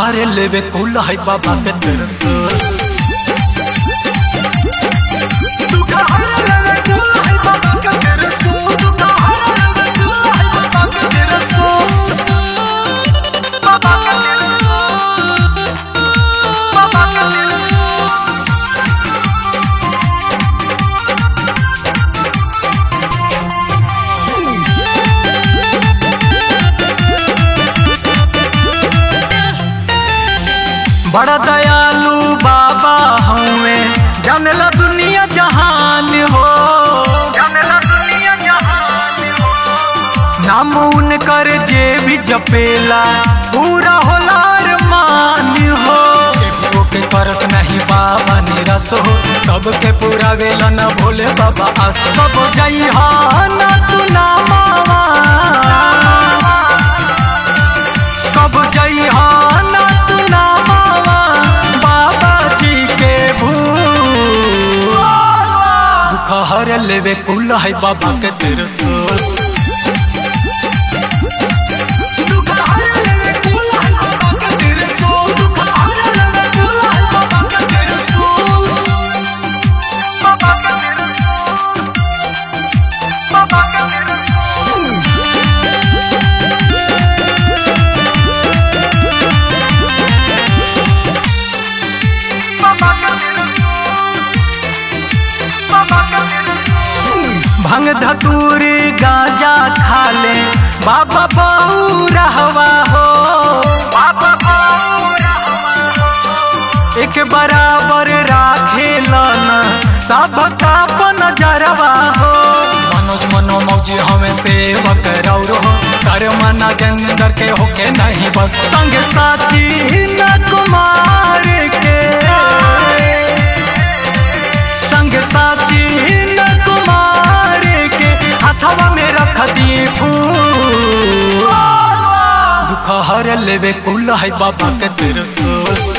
हार लेवे कुल है बाबा के त्रिशूल दुख हार लेवे कुल है बाबा के त्रिशूल दुख हार लेवे कुल है बाबा के त्रिशूल बाबा के त्रिशूल बाबा के त्रिशूल बड़ा दयालु बाबा हमें जानला दुनिया जहान हो जानला दुनिया जहान हो नाम उनकर जे भी जपेला पूरा होला मान हो केकरो के करस नहीं बाबा निरस हो सबके पूरा वेला न भोले बाबा आस सब जई ना तू ना मावा कब जई ना तू ना मावा बाबा जी के भूल दुख हर लेवे कुल है बाबा के त्रिशूल दुख हर लेवे कुल है बाबा के त्रिशूल दुख हर लेवे कुल है बाबा के त्रिशूल बाबा के त्रिशूल बाबा के त्रिशूल भंग धतूरी गांजा खा ले बाबा बाऊ रहवा हो बाबा बाऊ रहवा हो एक बराबर राखे लन सबका नजरवा हो मनोज मनो मौजी हमें सेवक रौरो हो सर मना जंदर के होके नहीं बस संग साची न कुमार के संग साची न कुमार के हथवा में रख दी फूल दुख हर लेवे कुल है बाबा के त्रिशूल